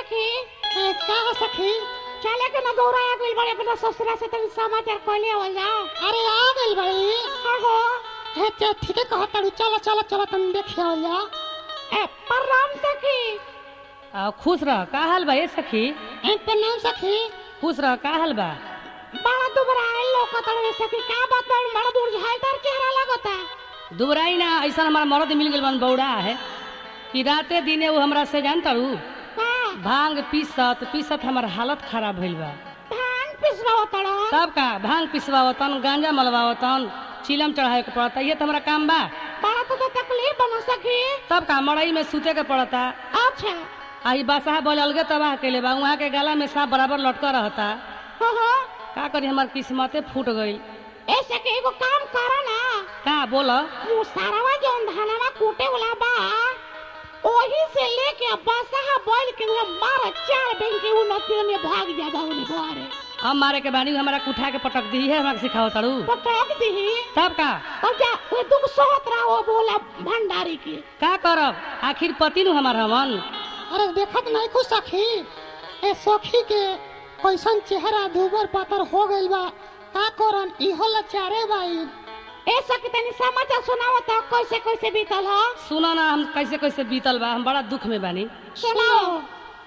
सखी ए, का हो सखी चले के न गौरा आ गइल बड़े अपना ससुरा से तनी समाचार कहले आवल जाओ अरे आ गइल बड़ी आहो हे ते ठीके कहत तारू चलो चलो चलो तुम देखे हो जा ए प्रणाम सखी आ, खुश रह का हाल बा ए सखी ए प्रणाम सखी खुश रह का हाल बा बड़ा दुबरा आइल लोकत रे सखी का बात बा बड़ा दूर झालदार चेहरा लगता दुबराई ना ऐसा हमारा मरद मिल गइल बन बौड़ा है कि राते दिने वो हमरा से जान तारू का भांग पीसत पीसत हमार हालत खराब भइल बा भांग पिसवाओ तड़ो तब का भांग पिसवावतन गांजा मलवावतन चिलम चढ़ावे के पड़ता ये तो हमारा काम बा बड़ा तो, तो तकलीफ बना सखी तब का मड़ई में सूते के पड़ता अच्छा आई बासाह बोले अलगे तबाह कैले बा वहाँ के गला में सांप बराबर लटका रहता हो हो का करी हमार किस्मते फूट गई ए सखी एगो काम करो ना का बोल वो सारावा जौन धानवा कूटे वाला बा ओही से लेके बसहा बोल के वो मार चार दिन के वो नतियों में भाग जा बाउली घरे हम मारे के बानी हमारा कुठा के पटक दी है हमारा सिखाओ तारू पटक दी तब का तब जा वो दुख सोहत रहा बोला भंडारी के का करब आखिर पति नु हमार हमन अरे देखत नहीं कुछ सखी ए सखी के कैसन चेहरा दूबर पातर हो गइल बा का करन इहो लचारे बाई ए सखी तनी समाचार सुनाओ तो कैसे कैसे बीतल हो सुनो ना हम कैसे कैसे बीतल बा हम बड़ा दुख में बानी सुनाओ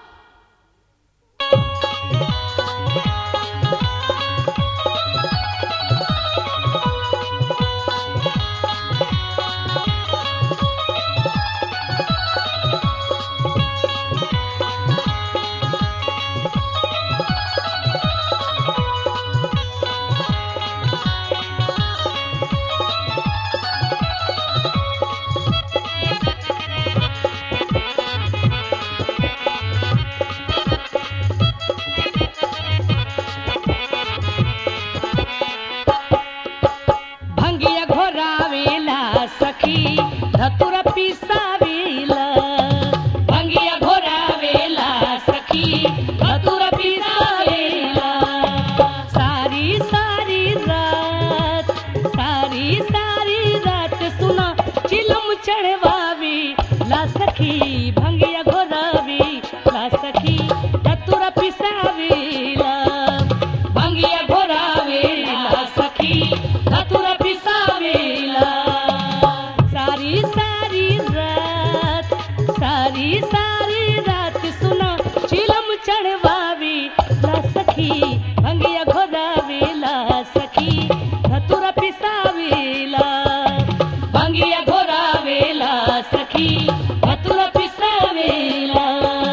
भंगिया घोरावेला सखी धतुर पिसावेला भंगिया घोरावेला सखी धतुर पिसावेला सारी सारी रात सारी सारी रात सुना चिलम चढ़वावी ला सखी भंगिया घोरावी ला सखी धतुर पिसावेला भंगिया घोरावेला सखी धतुर पिसावेला सारी सारी रात सारी सारी रात सुना चिलम चढ़वावी ला सखी भंगिया घोरावेला सखी धतुर पिसावेला भंगिया घोरावेला सखी धतुर पिसावेला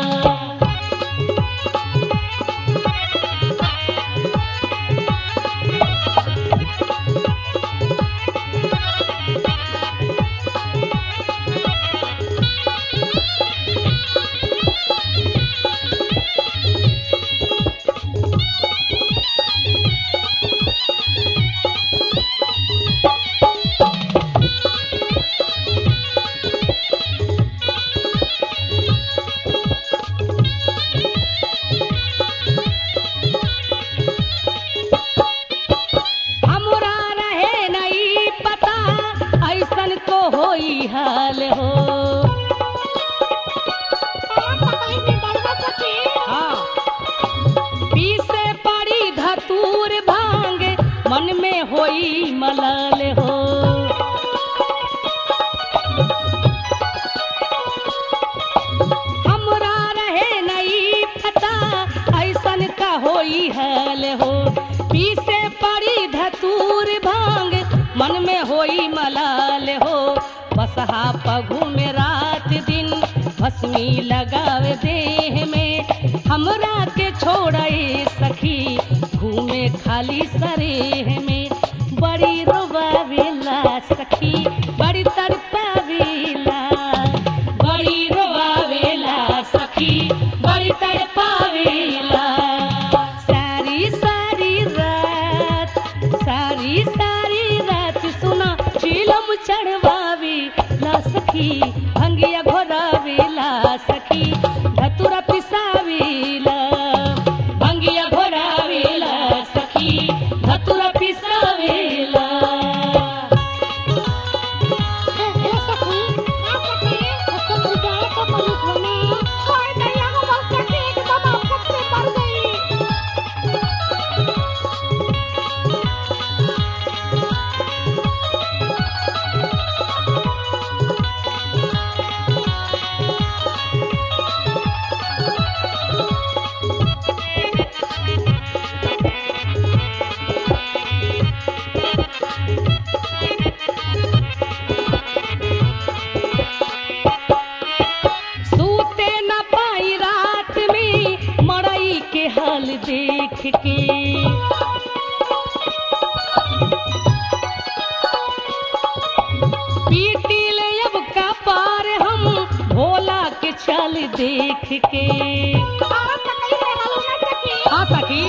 हमरा रहे नहीं पता ऐसन तो होई हाल हो तकलीफ में बड़वा सखी हाँ पीसे पड़ी धतूर भांग मन में होई मलाल हो हमरा रहे नहीं पता ऐसन का होई हाल हो पीसे पड़ी धतूर भांग मन में होई मलाल हो बसहा पगु में रात दिन भस्मी लगावे देह में हमरा के छोड़े सखी घूमे खाली सरेह में बड़ी रोबावेला सखी बड़ी तड़पावेला बड़ी रोबावेला सखी बड़ी तड़पावेला सारी सारी रात सारी सारी रात सुना चिलम चढ़वावी ला सखी भंगिया घोरावेला सखी धतुरा पिसावेला भंगिया घोरावेला सखी धतुरा पिसा देख के और तकलीफ में रहलू ना सखी हाँ सखी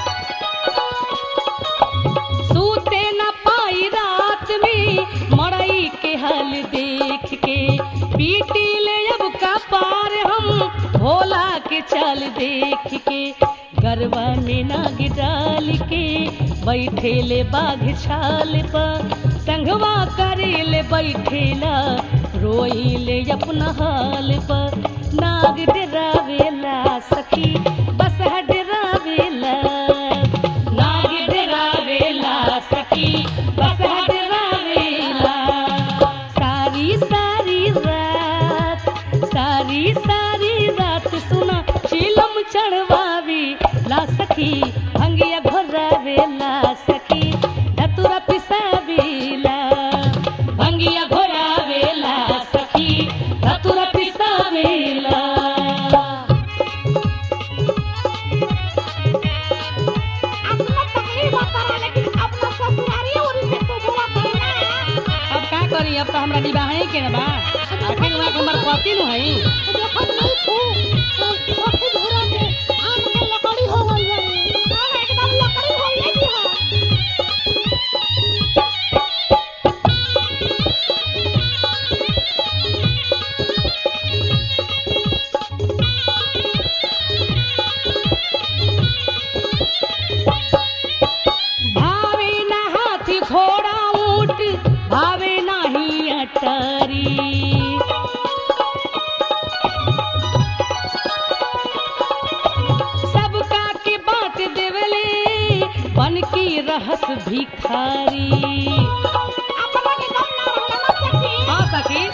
सूते न पाई रात में मड़ई के हाल देख के पीटी ले अब का पार हम भोला के चाल देख के गरबा में नाग डाल के बैठे ले बाघ छाल पर संगवा करे ले बैठेला रोई ले अपना हाल पर नाग डरावेला सखी बस डरावेला नाग डरावेला सखी बस डरावेला सारी सारी रात सारी सारी रात सुना चिलम चढ़वावी ला सखी भंगिया घोरावेला सखी धतुरा पिसावेला भंगिया घोरावेला सखी धतुरा पिसावेला अपना तकलीफ होता है लेकिन अपना ससुरारी और से तो बोला करना अब का करी अब तो हमरा निभाए के ना बा आखिर में हमार पति नु हई देखत नहीं तू सखी धुरा के आम के लकड़ी हो गई है और एकदम लकड़ी हो गई है भावे ना हाथी घोड़ा ऊंट भावे नाही अटारी सबका के बात देवले बन की रहस भिखारी अपना के दम ना रहना ना सखी हाँ सखी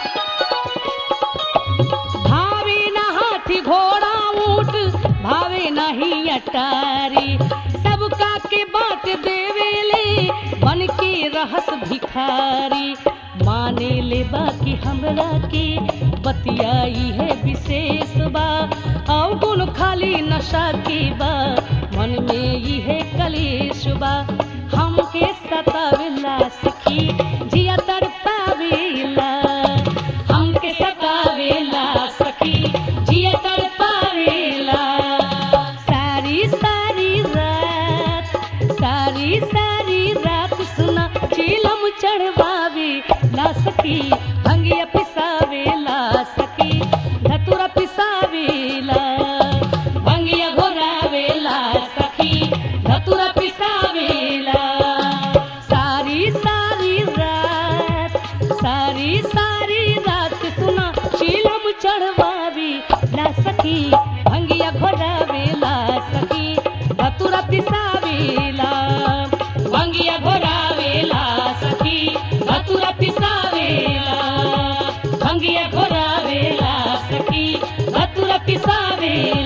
भावे ना हाथी घोड़ा ऊंट भावे नहीं अटारी सबका के बात देवेले बन के रहस भिखारी माने ले बाकी हमरा के बतियाई है विशेष बा और गुण खाली नशा के बा मन में ई है कलेश बा हमके सतावेला सखी जिया तड़पावेला हमके सतावेला सखी जिया तड़पावेला सारी सारी रात सारी सारी रात सुना चिलम चढ़वावे ला सखी भंगिया पिसावेला सखी धतुरा पिसावेला भंगिया घोरावेला सखी धतुरा पिसावेला सारी सारी रात सारी सारी रात सुना चिलम चढ़वावी ला सखी भंगिया घोरावेला सखी धतुरा पिसावेला भंगिया घोरावेला सखी धतुरा पिसावेला भंगिया घोरावेला सखी धतुरा पिसावेला